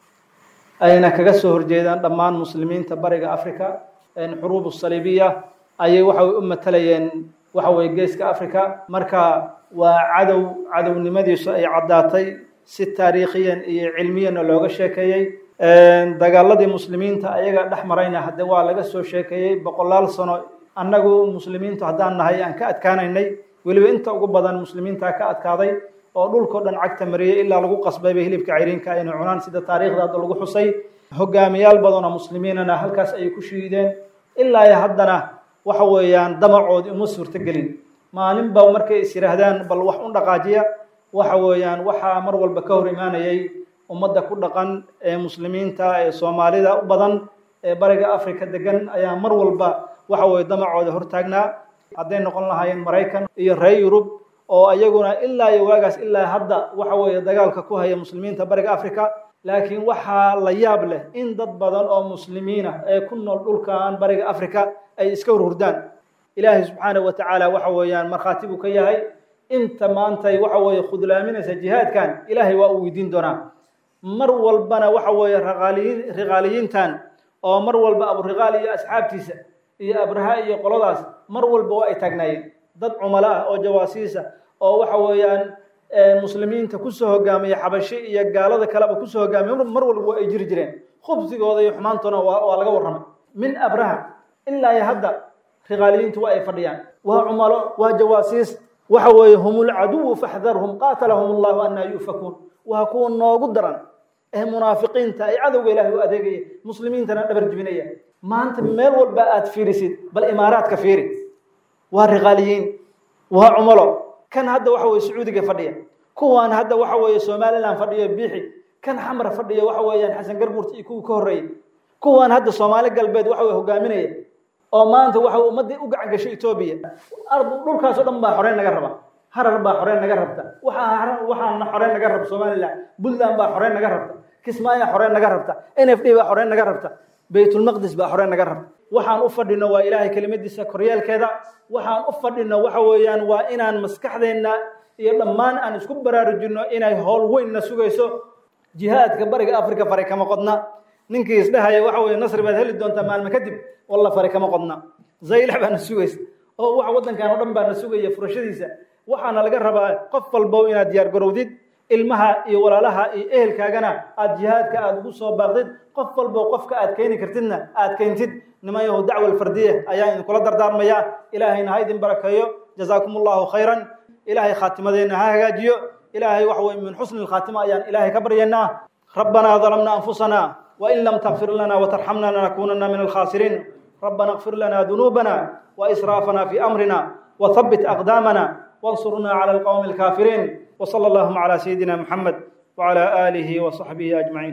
ayna kaga soo horjeedaan dhammaan muslimiinta bariga africa xuruub saliibiya ayay waxa way u matalayeen waxa weye geeska africa marka waa cadow cadownimadiisu ay caddaatay si taariikhiyan iyo cilmiyanna looga sheekeeyey dagaaladii muslimiinta ayaga dhex marayna hadde waa laga soo sheekeeyey boqolaal sano annagu muslimiintu haddaan nahay aan ka adkaanaynay weliba inta ugu badan muslimiintaa ka adkaaday oo dhulkao dhan cagta mariyey ilaa lagu qasbayba hilibka cayriinka inay cunaan sida taariikhda hadda lagu xusay hogaamiyaal badanoo muslimiinana halkaas ayay ku shiideen ilaa iyo haddana waxa weeyaan damacoodii uma suurtogelin maalinba markay is yidhaahdaan bal wax u dhaqaajiya waxa weeyaan waxaa mar walba ka hor imaanayay ummadda ku dhaqan ee muslimiinta ee soomaalida u badan ee bariga africa degan ayaa mar walba waxa weye damacooda hortaagnaa hadday noqon lahaayeen maraykan iyo reer yurub oo iyaguna ilaa iyo waagaas ilaa hadda waxa weeye dagaalka ku haya muslimiinta bariga africa laakiin waxaa la yaab leh in dad badan oo muslimiina ee ku nool dhulkan bariga africa ay iska hurhurdaan ilaahay subxaana wa tacaala waxa weeyaan markhaati buu ka yahay inta maantay waxa weeye khudlaaminaysa jihaadkan ilaahay waa uu weydiin doonaa mar walbana waxa weeye raqaaliyiin riqaaliyiintan oo mar walba aburiqaal iyo asxaabtiisa iyo abraha iyo qoladaas mar walba waa ay taagnaayeen dad cumalo ah oo jawaasiisa oo waxa weeyaan muslimiinta kusoo hogaamiya xabashi iyo gaalada kaleba kusoo hogaamiya mar walba waa ay jiri jireen khubsigooda iyo xumaantuna waa laga warramay min abraha ilaa iyo hadda riqaaliyiintu waa ay fadhiyaan waa cumalo waa jawaasiis waxa weeye hum lcaduwu faxdarhum qaatalahum allahu anaa yu'fakuun waa kuwa noogu daran ee munaafiqiinta ee cadowga ilaahay u adeegaya muslimiintana dhabar jibinaya maanta meel walba aad fiirisid bal imaaraadka fiiri waa riqaaliyiin waa cumalo kan hadda waxa weye sacuudiga fadhiya kuwaan hadda waxa weeye somalilan fadhiyo biixi kan xamra fadhiya waxa weeyaan xasan garbuurt iyo kuwii ka horreeyey kuwaan hadda soomaali galbeed waxa weye hogaaminaya oo maanta waxa ummaddii u gacan gashay etoobiya ardu dhulkaasoo dhan baa xoreyn naga raba harar baa xoreyn naga rabta waxaa waxaana xoreyn naga rabta somalilan puntland baa xoreyn naga rabta kismaayaa xoreyn naga rabta n f d baa xoreyn naga rabta baytulmaqdis baa xoreyn naga rabta waxaan u fadhino waa ilaahay kelimadiisa koryeelkeeda waxaan u fadhino waxa weeyaan waa inaan maskaxdeenna iyo dhammaan aan isku baraarujinno inay howl weynna sugayso jihaadka bariga africa fare kama qodna ninkii isdhahaya waxa weye nasri baad heli doontaa maalmo kadib walla fare kama qodna zaylax baana sugaysa oo waxa waddankan oo dhan baana sugaya furashadiisa waxaana laga rabaa qof walbow inaad diyaar garowdid ilmaha iyo walaalaha iyo ehelkaagana aad jihaadka aada ugu soo baaqdid qof walbo qofka aad keeni kartidna aad keentid niman yahu dacwa alfardiya ayaa idinkula dardaarmaya ilaahayna ha idin barakeeyo jazaakum allahu khayran ilaahay khaatimadeenna ha hagaajiyo ilaahay waxa weye min xusni lkhaatima ayaan ilaahay ka baryaynaa rabbanaa dalamna anfusana wain lam takfir lana watarxamna lanakunana min alkhasiriin rabbana اغfir lana dunuubana waisraafana fi amrina وثبت أقدامنا وانصرنا على القوم الكافرين وصلى اللهم على سيدنا محمد وعلى آله وصحبه أجمعين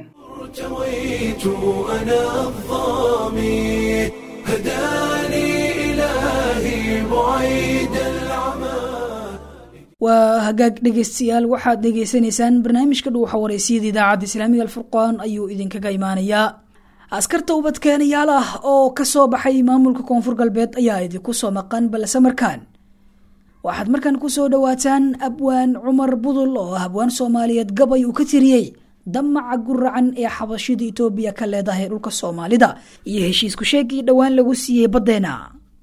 ارتويت أنا الظامي هداني إلهي بعيد العمى waa hagaag dhegaystayaal waxaad dhegaysanaysaan barnaamijka dhuuxa wareysiyada idaacadda islaamiga alfurqaan ayuu idinkaga imaanayaa askarta ubadkeenayaal ah oo kasoo baxay maamulka koonfur galbeed ayaa idinku soo maqan balse markaan waxaad markaan kusoo dhawaataan abwaan cumar budul oo ah abwaan soomaaliyeed gabay uu ka tiriyey damaca guracan ee xabashida etoobiya ka leedahay dhulka soomaalida iyo heshiisku sheegii dhowaan lagu siiyey baddeena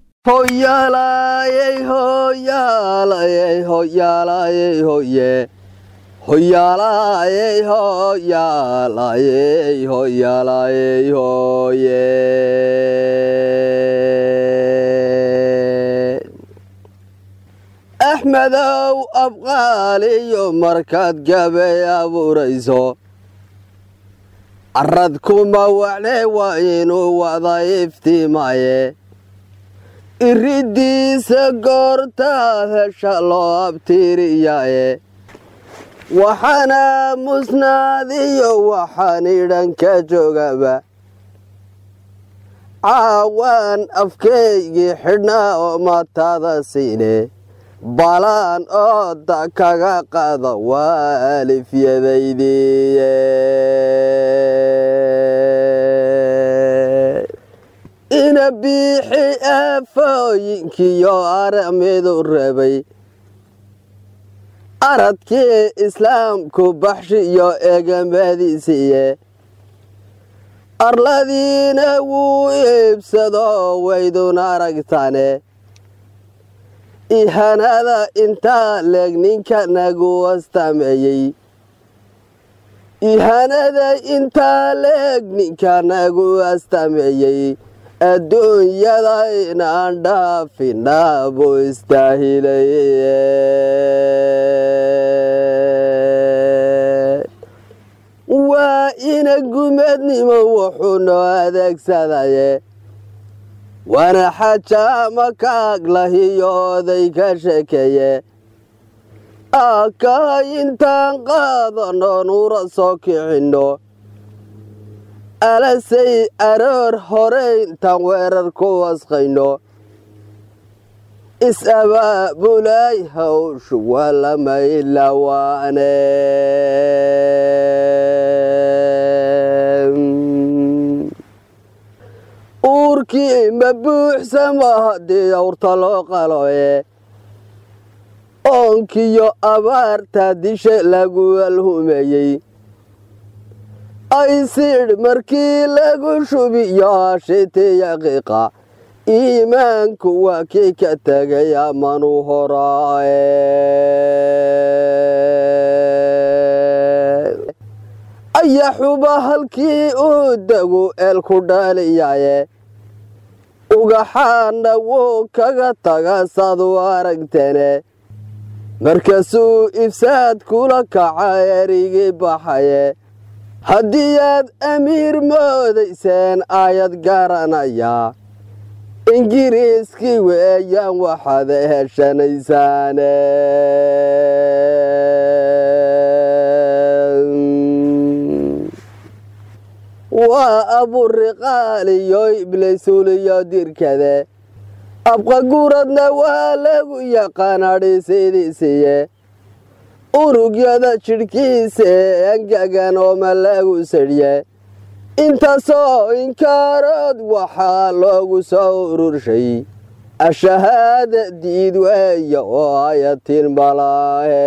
hoyaalayey hoyaalayey hoyaalayey hoye hoyaalayey hoyaalayey hoyaalayey hoye axmedow abqaaliyo markaad gabay abuurayso carad kuma wacne waa inuu wada iftiimaye iridiisa goortaad hesha loo abtiiriyaye waxaana musnaadiyo waxaan idhan ka joogaba caawaan afkaygii xidhnaa oo matada siine balaan ooda kaga qada waa alifyadaydiiye ina biixi aafooyinkiyo aramidu rabay aradkii islaamku baxshiyo egamadiisiiye arladiina wuu iibsado waydun aragtane ihanada intaa leeg ninka nagu wastameeyey ihanada intaa leeg ninka nagu wastameeyey adduunyada inaan dhaafinaa buu istaahilay waa ina gumadnimo wuxuu noo adeegsadaye waana xajaama kaaglahiyo oday ka shekeeye aka intaan qaadano nuura soo kicinno alasay aroor hore intaan weerar ku wasqayno is-abaabulay hawshu waa lama ilawaane uurkii ma buuxsama haddii awrta loo qaloye oonkiyo abaarta dishe lagu alhumeeyey aysidh markii lagu shubiyo ashitiya qiiqa iimaanku waa kii ka tegay amanu horaaye ayaxuba halkii uu degu eelku dhaaliyaye ugaxaana wuu kaga taga saad u aragtene markaasuu ifsaad kula kaca erigii baxaye haddii aad amiir moodayseen aayad garanaya ingiriiskii weeyaan waxaad heshanaysaane waa aburiqaaliyo iblaysuuliyo dirkade abqaguradna waa lagu yaqaanadhisidiisiye unugyada jidhkiisa ee angagan ooma lagu sadhye intaasoo inkaarood waxaa loogu soo ururshay ashahaada diid weeya oo ayatin balaahe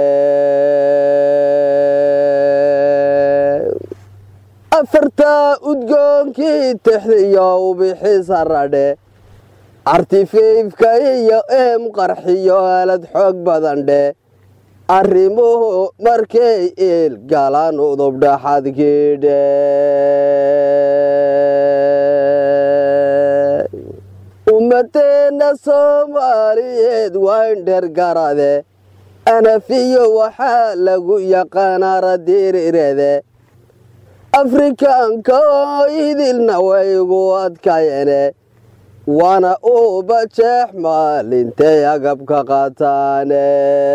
afartaa udgoonkii tixdiyo ubixisa radhe artifeifka iyo eem qarxiyo aalad xoog badan dhe arrimuhu markay iil galaan udubdhaxadkiidhe ummadeenna soomaaliyeed waa indhergarade anafiyo waxaa lagu yaqaanaa radiirirede afrikaanka oo idilna waygu adkayene waana uuba jeex maalintay agabka qaataane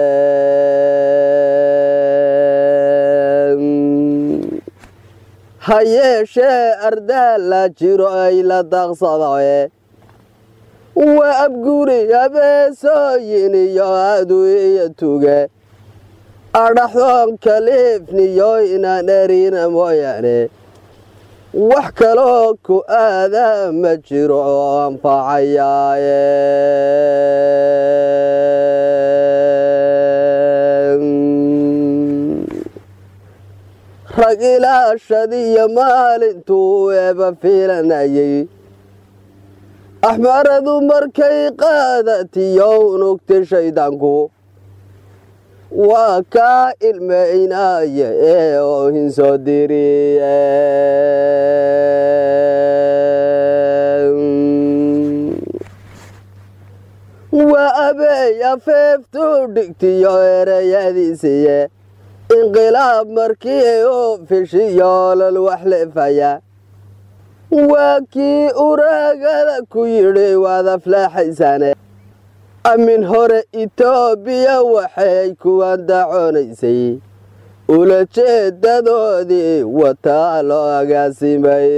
ha yeeshee ardaal la jiro ay la daaqsadae waa abguri abeesooyin iyo adu iyo tuge adhaxdoon kaliifniyo inaan erina mooyaane wax kaloo ku aadaa ma jiro oo anfacayaaye rag ilaashadiyo maalintuu eeba fiilanayay axmaradu markay qaadatiyo unugti shaydaanku waa kaa ilmaynaya ee oohin soo diriye waa abeey afeeftu dhigtiyo ereyadiisiye inqilaab markii uu fishiyo lol wax leefaya waa kii uraagada ku yidhi waad aflaaxaysane amin hore itoobiya waxay kuwan daconaysay ulajeedadoodii wataa loo agaasimay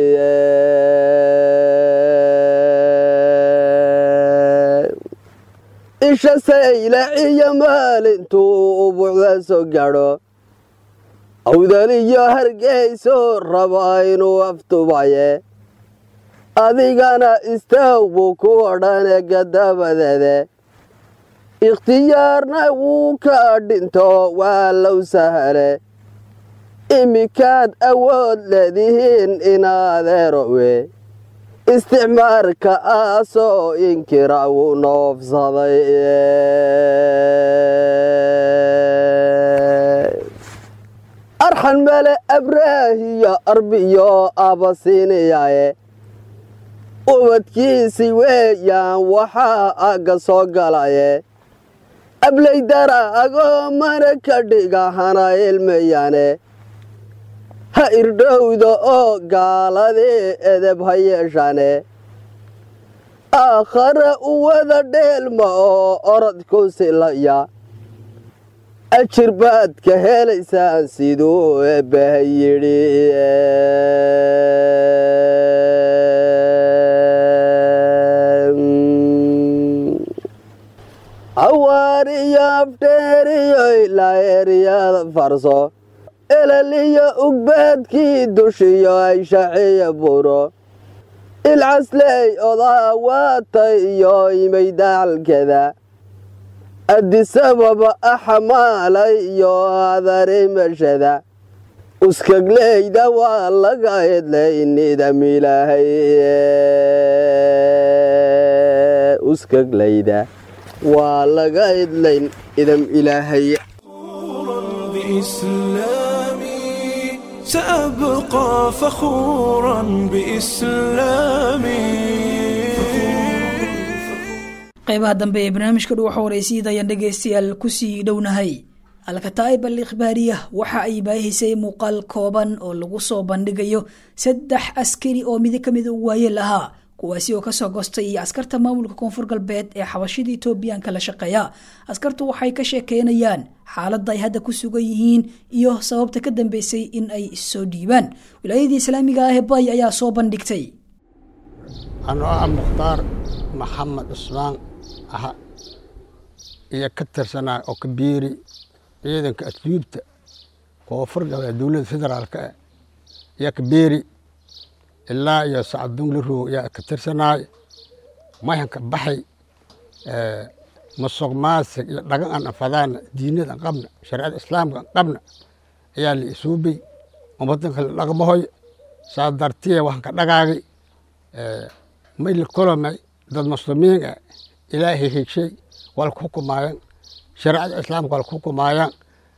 isha saylaciyo maalintuu ubuucda soo gaadho awdaliyo hargeyso raba inuu aftubaye adigana istaag buu ku odhane gadabadeede ikhtiyaarna wuu ka dhinto waa low sahale iminkaad awood leedihiin inaadeerowe isticmaarka aasoo inkira wuu noofsaday arxan male abraahiyo arbiyo abasiiniyaye ubadkiisi weeyaan waxaa agga soo galaye ablaydara agoo mana ka dhiga hana ilmayane ha irdhowda oo gaaladii edeb ha yeeshane aakhare u wada dheelma oo orod ku silaya ajir baad ka helaysaan siduu eebbaha yidhi awaariyo afdheeriyo ilaa eeriyada farso elaliyo ugbaadkii dushiyo ay shaciya buro ilcasley odaa waatay iyo imay dacalkeda adisababa axmaalay iyo adarimashada uskagleyda waa laga hedlay nidam ilaahay uskagleyda waa laga hedlayn idam ilaahay بإسلامي سأبقى فخورا بإسلامي qaybaha dambe ee barnaamijka dhuwaxa waraysiida ayaan dhegaystayaal kusii dhownahay alkataa'ib al ikhbaariya waxa ay baahisay muuqaal kooban oo lagu soo bandhigayo saddex askari oo midi ka mida u waayeel ahaa kuwaasi oo kasoo gostay iyo askarta maamulka koonfur galbeed ee xabashida etoobiyan kala shaqeeya askartu waxay ka sheekeynayaan xaaladda ay hadda ku sugan yihiin iyo sababta ka dambeysay in ay issoo dhiibaan wilaayadii islaamiga ah ee bay ayaa soo bandhigtay anoo ah mukhtaar maxamed cusmaan aha iyo ka tirsanaa oo kabiiri ciidanka asluubta koonfur galbeed dowladda federaalka ah iyo kabiiri ilaa iyo sacadungle roog yaa ka tirsanaay mayanka baxay masuq maasig iyo dhagan aan anfadaana diinada an qabna shareecada islaamka an qabna ayaa la isuubay ummadanka la dhaqmahoy saa dartiya waxaan ka dhagaagay may la kolomay dad muslimiin ah ilaahay hegshay waa ku xukumaayaan shareecada islaamka waa ku xukumaayaan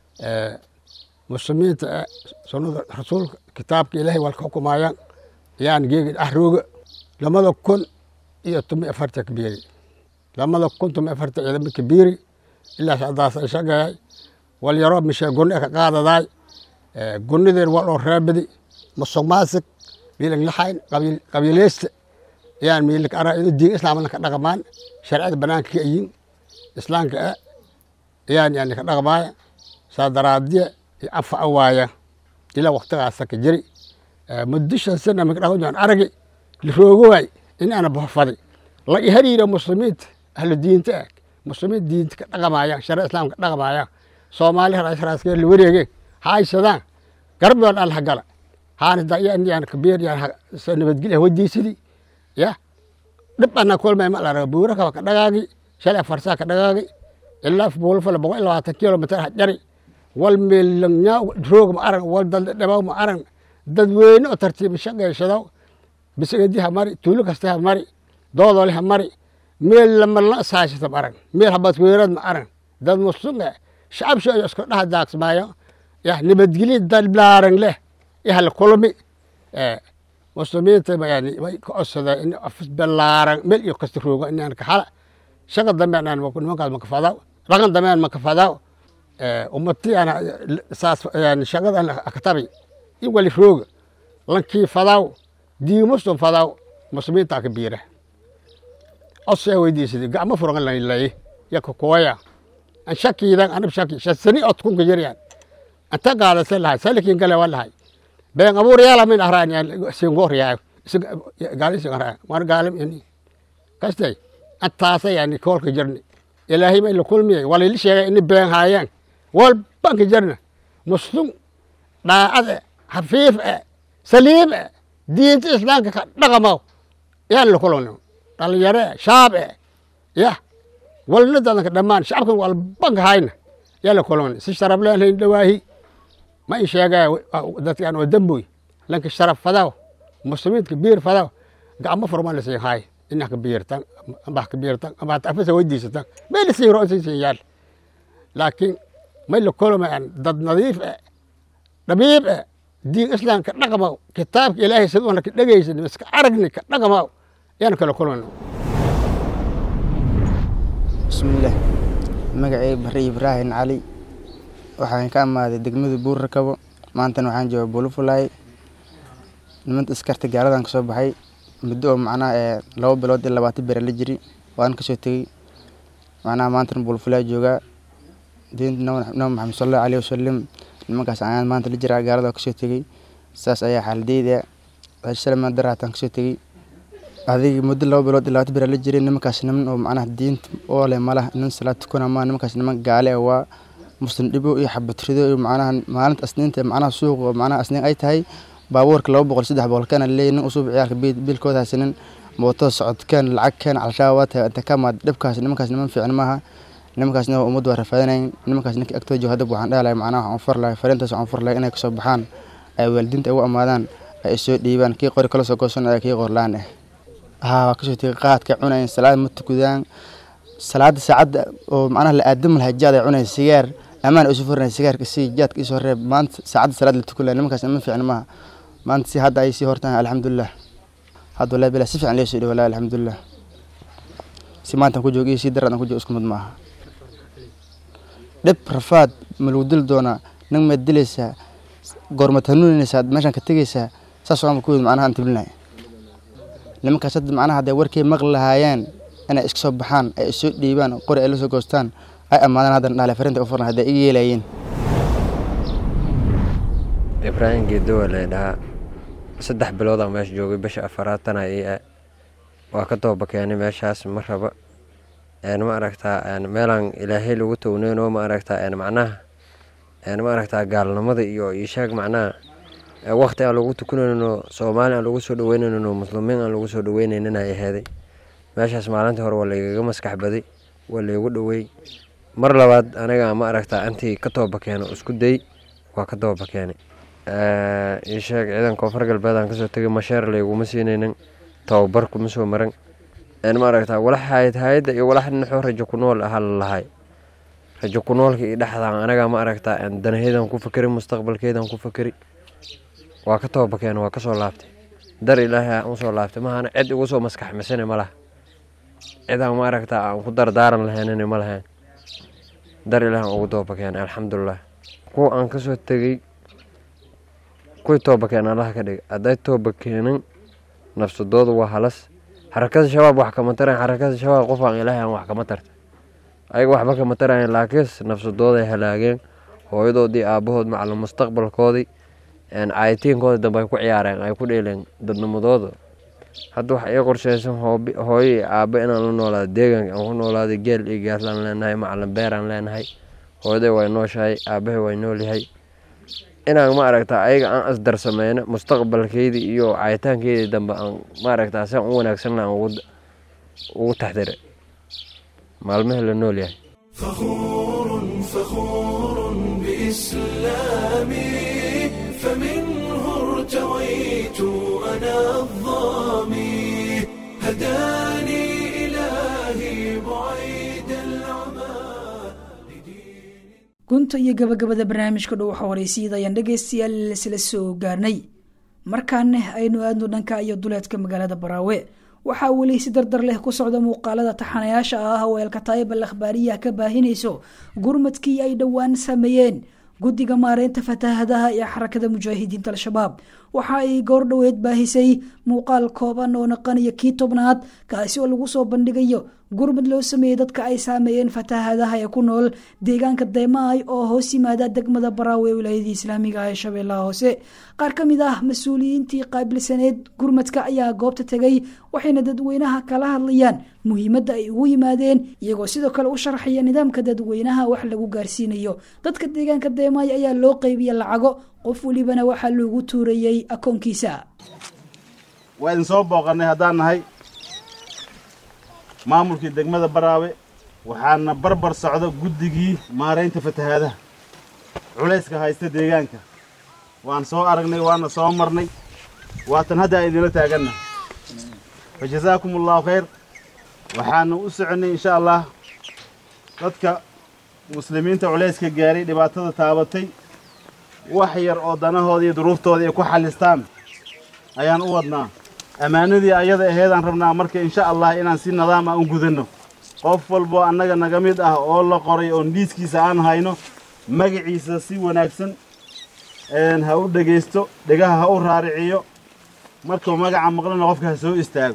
muslimiinta ah sunnada rasuulka kitaabka ilaahay waa ka xukumaayaan yaan geegi axrooga lamada kun iyo toban afarta kabiiri lamada kun toban afarta ciidama kabiiri ilaa sadaas ay shaqeeyay wal yaroo mishe gunni ka qaadadaay gunnideen waa dhoo raabadi musuq maasig miilang laxayn qabiileysta yaan miilik ara inu diin islaamna ka dhaqmaan sharciyada banaanka ka ayin islaamka ah yaan yani ka dhaqmaaya saa daraadiya iyo afa awaaya ilaa waqtigaasa ka jiri muddo shan sana magdhaqan aragi liroogowaay in ana bofaday la ihariira muslimiinta ahlu diinta ah muslimiin diinta ka dhaqamayaan sharia islaamka ka dhaqamayaan soomaali raasraaskeer la wareegeen haaysadaan garabdoon alla hagala haana dayan kabeer nabadgelya wadiisidii ya dhib ana kulmay ma laraga buura kaba ka dhagaagi shalay afarsaa ka dhagaagi ilaa buulfala boqol iyo labaatan kilomitir hajari wal meelangyaa roog ma arag wal daldhabaw ma arag dadweyne oo tartiib shaqaysado bisagadi ha mari tuulo kasta ha mari doodole ha mari meel lamarla saashata ma arag meel habadweerad ma arag dad musunga shacab shooyo isku dhaha daagsmaayo ya nabadgelyo dalblaaran leh yahala kulmi muslimiinta yani way ka codsadeen in afis balaaran meel iyo kasta roogo inaan ka hala shaqa dambe anaan nimankaas ma kafadaaw dhaqan dambe aan ma kafadaaw ummati ana saas yani shaqada aan katabi in wali rooga lankii fadaaw diimustum fadaw muslimiintaa ka biira osee weydiisadi gacmo furan lay yaka kooya an shakiidan anab shaki shasani ot kunka jiryan anta qaadase lahay salikin gale wa lahay been abuur yaala min ahraan singoor yaa gaalim sin ahraan war gaalim ini kastay antaasa yani koolka jirni ilaahay may la kulmiyay walili sheegay ini been haayeen walbanka jirna muslim dhaacade hafiif e saliim e diinta islaamka ka dhaqamaw yaan la kulmno dhalinyare shaab e yah walna dadanka dhammaan shacabkan walbanka hayna yaa la kulmna si sharaf leenhayn dhawaahi ma in sheegaya dadkan oo damboy lanka sharaf fadaw muslimiinka biir fadaw gacmo furma la siin haay inah ka biirtan ambah ka biirtan ambah tafasa weydiisatan may la siin roon siin yaal laakiin may la kulmayaan dad nadiif eh dhabiib eh diin islaamka dhaqamaw kitaabka ilaahay siduuna ka dhegaysan iska aragni ka dhaqamaw yaan kala kulmayno bismillaah magacay barre ibraahin cali waxaan ka amaaday degmada buur rakabo maantana waxaan jooga bulufulay nimanta iskarta gaaladan kasoo baxay muddo oo macnaha ee laba bilood iyo labaatan bere la jiri waan kasoo tegey macnaha maantana bulufulay joogaa diinta nabi maxamed sal allahu alayhi wasalam nimankaas ayaan maanta la jiraa gaalada kasoo tegey saas ayaa xaaladeyda salmaan daraataan kasoo tegey adig muddo laba bilood iyo labaatan bere la jiray nimankaas niman oo macnaha diinta oo leh malaha nin salaad tukana maa nimankaas niman gaale ah waa muslim dhibo iyo xabatrido iyo macnaha maalinta asniinta macnaha suuq oo macnaha asniin ay tahay baabuurka laba boqol saddex boqol kana leeyahy nin usub ciyaalka biilkooda haysanin mootada socodkeen lacag keen calshaaba waa tahay inta ka maad dhibkaas nimankaas niman fiican maaha nimankaasna waa ummaddu waa rafaadanayn nimankaas ninka agtooda jooga hadda waxaan dhahi lahay macnaha waxaan far lahay fariintaas waxaan far lahay inay kasoo baxaan ay waalidiinta ugu amaadaan ay soo dhiibaan kii qori kala soo goosanaya kii qorlaan ah haa waa kasoo tegay qaadka cunayn salaad ma tukudaan salaada saacadda oo macnaha la aadam lahay jaad ay cunayn sigaar amaan isu furnay sigaarka si jaadka isoo reeb maanta saacadda salaad la tukan lahay nimankaas niman fiican maaha maanta si hadda ay sii hortaan alxamdulilah hadda wallahi bilaa si fiican lee soo dhihi wallahi alxamdulilah si maantaan ku joogo iyo si daraadan ku joogo isku mid maaha dhib rafaad ma lagu dili doonaa nin maad dilaysaa goormaad hanuuninaysaa meeshaan ka tegaysaa saas waama ku yimid macnaha aan tiblinay nimankaas hadda macnaha hadday warkay maqli lahaayeen inay iska soo baxaan ay isoo dhiibaan qori ay la soo goostaan ay ammaadaan haddana dhaale farinta u furna hadday iga yeelayeen ibraahim geedowa la dhahaa saddex biloodaan meesha joogay bisha afaraatana ii ah waa ka dooba keenay meeshaas ma raba ma aragtaa meelaan ilaahay lagu towneyno ma aragtaa macnaha ma aragtaa gaalnimada iyo ishaag macnaha waqti aan lagu tukanayno soomaali aan lagu soo dhaweynayno muslimiin aan lagu soo dhaweynaynin ay aheeday meeshaas maalintii hore waa laygaga maskax baday waa laygu dhaweey mar labaad aniga ma aragtaa intii ka tooba keeno isku day waa ka tooba keenay isheeg ciidan koonfur galbeed aan kasoo tegay masheer layguma siinaynin tababar kuma soo maran ma aragtaa walax hayad hayadda iyo walax dhinaxoo rajo ku nool aha lalahay rajo ku noolka iyo dhexdaan anaga ma aragtaa danaheydaan ku fakeri mustaqbalkeydaan ku fakeri waa ka tooba keena waa kasoo laabtay dar ilaahay aan usoo laabtay mahana cid igu soo maskax misane ma laha cidaan ma aragtaa aan ku dardaaran lahaynini ma lahayn dar ilaahay aan ugu tooba keenay alxamdulilah kuwa aan kasoo tegey kuwii tooba keen allaha ka dhigay hadday tooba keenin nafsadooda waa halas xarakada shabaab wax kama tarayan xarakada shabaab qof aan ilaahay aan wax kama tarta ayaga waxba kama tarayan laakiinse nafsadooday halaageen hooyadoodii aabahood macalin mustaqbalkoodii caayitiinkooda dambe ay ku ciyaareen ay ku dheeleen dadnimadooda hadda waxa ii qorsheysan hooyo iyo aabo inaan la noolaado deegaanka aan ku noolaado geel iyo gaaslaan leenahay macalin beeraan leenahay hooyaday way nooshahay aabahay way noolyahay inaan ma aragtaa ayaga aan asdarsameyno mustaqbalkeydii iyo caayitaankeydii dambe aan ma aragtaa sian u wanaagsan aan ugu taxdire maalmihii la nool yahay فخور فخور بإسلامي فمنه ارتويت أنا الظامي هداني إلهي بعيد العمى gunta iyo gabagabada barnaamijka dhow xawareysiyada ayaan dhegaystayaal isla soo gaarnay markaana aynu aadno dhanka iyo duleedka magaalada baraawe waxaa weli si dardar leh ku socda muuqaalada taxanayaasha ah oo elkataayib al akhbaariya ka baahinayso gurmadkii ay dhowaan sameeyeen guddiga maareynta fataahadaha ee xarakada mujaahidiinta al-shabaab waxa ay goor dhoweed baahisay muuqaal kooban oo naqanaya kii tobnaad kaasi oo lagu soo bandhigayo gurmud loo sameeyey dadka ay saameeyeen fatahaadaha ee ku nool deegaanka deemaay oo hoos yimaada degmada baraawe ee wilaayadii islaamiga ah ee shabeellaha hoose qaar ka mid ah mas-uuliyiintii qaabilsaneed gurmadka ayaa goobta tegay waxayna dadweynaha kala hadlayaan muhiimadda ay ugu yimaadeen iyagoo sidoo kale u sharxaya nidaamka dadweynaha wax lagu gaarsiinayo dadka deegaanka deemaay ayaa loo qeybiya lacago qof welibana waxaa loogu tuurayey akoonkiisa waa idin soo booqannay haddaan nahay maamulkii degmada baraawe waxaana barbar socda guddigii maaraynta fatahaadaha culayska haysta deegaanka waan soo aragnay waana soo marnay waatan hadda aan idinla taaganna fa jazaakum allahu khayr waxaanu u soconnay insha allah dadka muslimiinta culayska gaaray dhibaatada taabatay wax yar oo danahooda iyo duruuftooda ay ku xallistaan ayaan u wadnaa ammaanadii ayada aheedaan rabnaa marka insha allah inaan si nidaam ah u gudanno qof walboo annaga naga mid ah oo la qoray oon dhiiskiisa aan hayno magaciisa si wanaagsan ha u dhegaysto dhegaha ha u raariciyo markuu magaca maqlana qofka ha soo istaago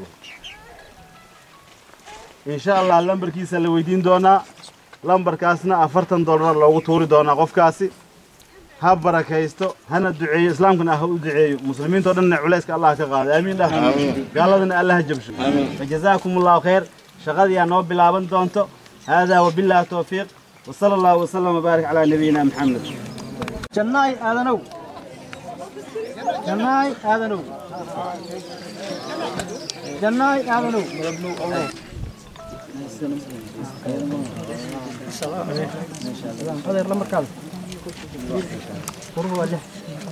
insha allah lambarkiisa la weydiin doonaa lambarkaasna afartan dollar loogu tuuri doonaa qofkaasi ha barakaysto hana duceeyo islaamkana ha u duceeyo muslimiintao dhanna culayska allah ka qaado aamiin dhah gaaladana allah ha jabsho fajazaakum allahu khayr shaqadii aa noo bilaaban doonto haadaa wabillahi towfiiq wasala allahu wasalam wabaarik calaa nabiyina maxamed jannaay aadanow jannaay aadanow jannaay aadanow adeer lamarkaada qurba waa lix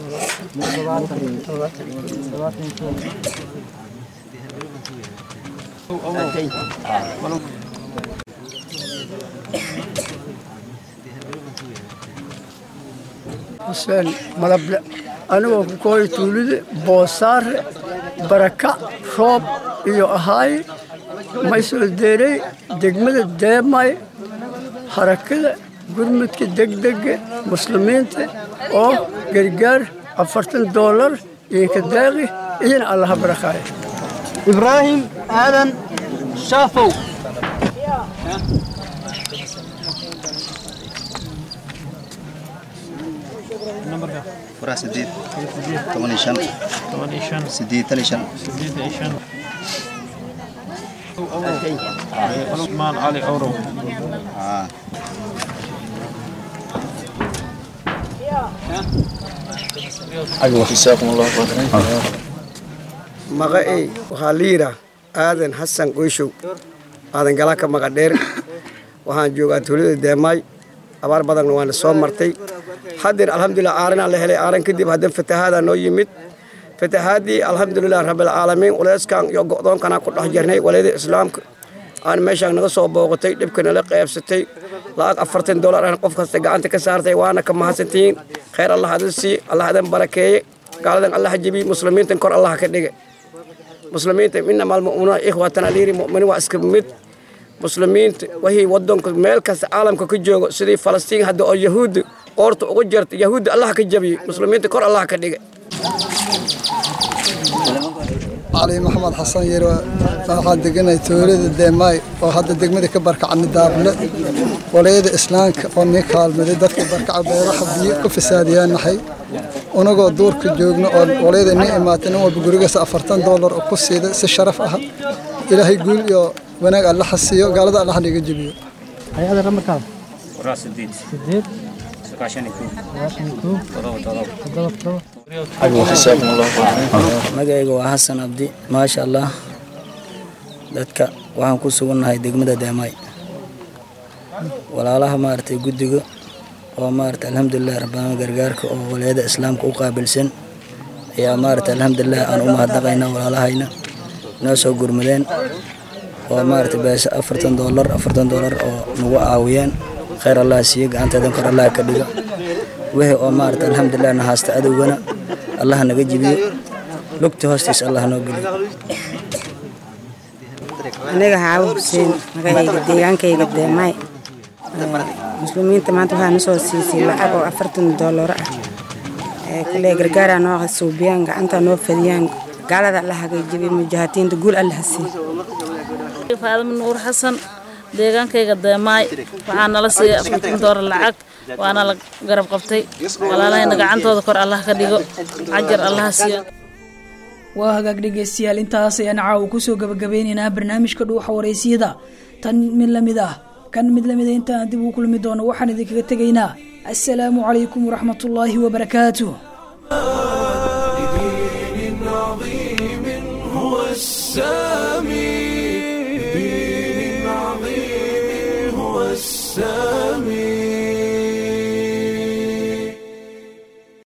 xuseen malable anigoo ku kooya tuulida boosaare baraka roob iyo ahaay may soo deeray degmada deemay harakada gurmudka degdega muslimiinta oo gargaar afartan doolar iyo kadaaqi iyana allaha barakaayo ibraahim aadan shaafow furaha sideed toban iyo shan sideetan iyo shan cusmaan cali owrow maqa'ey waxaa la yidhaa aadan xasan qoyshow aadan galaka maqadheer waxaan joogaa tuulada deemaay abaar badanna waana soo martay haddeer alxamdulilah aaranaa la helay aaran kadib haddana fatahaadaa noo yimid fatahaadii alxamdulilah rabbilcaalamiin uleyskan iyo go'doonkanaa ku dhex jirnay walayada islaamka aan meeshaan naga soo booqatay dhibka nala qaybsatay lacag afartan dollar aan qof kasta gacanta ka saartay waana ka mahadsantihiin khayr allah adin sii allah adin barakeeye gaaladan allah jabiy muslimiintan kor allah ka dhige muslimiinta inama almu'minuuna ikhwatan aliiri mu'miniin waa iska mid muslimiinta wixii wadanka meel kasta caalamka ka joogo sidii falastiin hadda oo yahuudda qoorta uga jirta yahuudda allah ka jabiyey muslimiinta kor allah ka dhige cali maxamed xasan yare waxaan deganay tuulada deemaay oo hadda degmada ka barkacni daable walayada islaamka oo nii kaalmaday dadka barkaca beeraha biyo ku fasaadiyaan nahay unagoo duurka joogno oo walayada nii imaatay nin walba gurigaas afartan doolar oo ku siiday si sharaf ah ilaahay guul iyo wanaag alla xasiyo gaalada allah niga jebiyo hay-ada lamarkaada Furaha sideed. sideed Sagaashan iyo kow. sagaashan iyo kow Todoba, todoba. todoba todoba magacayga waa xasan abdi maasha allah dadka waxaan ku sugannahay degmada deemaay walaalaha maaragtay guddiga oo maaragtay alxamdulilah rabbaana gargaarka oo walayada islaamka u qaabilsan ayaa maaragtay alxamdulilah aan u mahadnaqaynaa walaalahayna noo soo gurmadeen oo maaragtay beesa afartan doolar afartan doolar oo nagu caawiyeen khayr allah siiyo gacanteedan kor allah ka dhigo wixii oo maaragtay alxamdulilah na haasta adowgana allah naga jibiyo lugta hoostiisa allah noo geliyo aniga xaawo xuseen magacayga deegaankayga deemaay muslimiinta maanta waxaa nasoo siisay lacag oo afartan doolar ah kule gargaara noo suubiyaan gacanta noo fadiyaan gaalada alla hagaajibiy mujaahidiinta guul alla hasiiy faadimo nuur xasan deegaankayga deemaay waxaa nala siiyay afartan doolar lacag waana la garab qabtay walaalahayna gacantooda kor allah ka dhigo cajar allaha siiyo waa hagaag dhegeystayaal intaas ayaan caawa kusoo gabagabeynaynaa barnaamijka dhuuxa wareysiyada tan mid lamid ah kan mid lamid a intaan dib uu kulmi doono waxaan idinkaga tegaynaa assalaamu calaykum waraxmatullaahi wabarakaatuh لدين عظيم هو السامي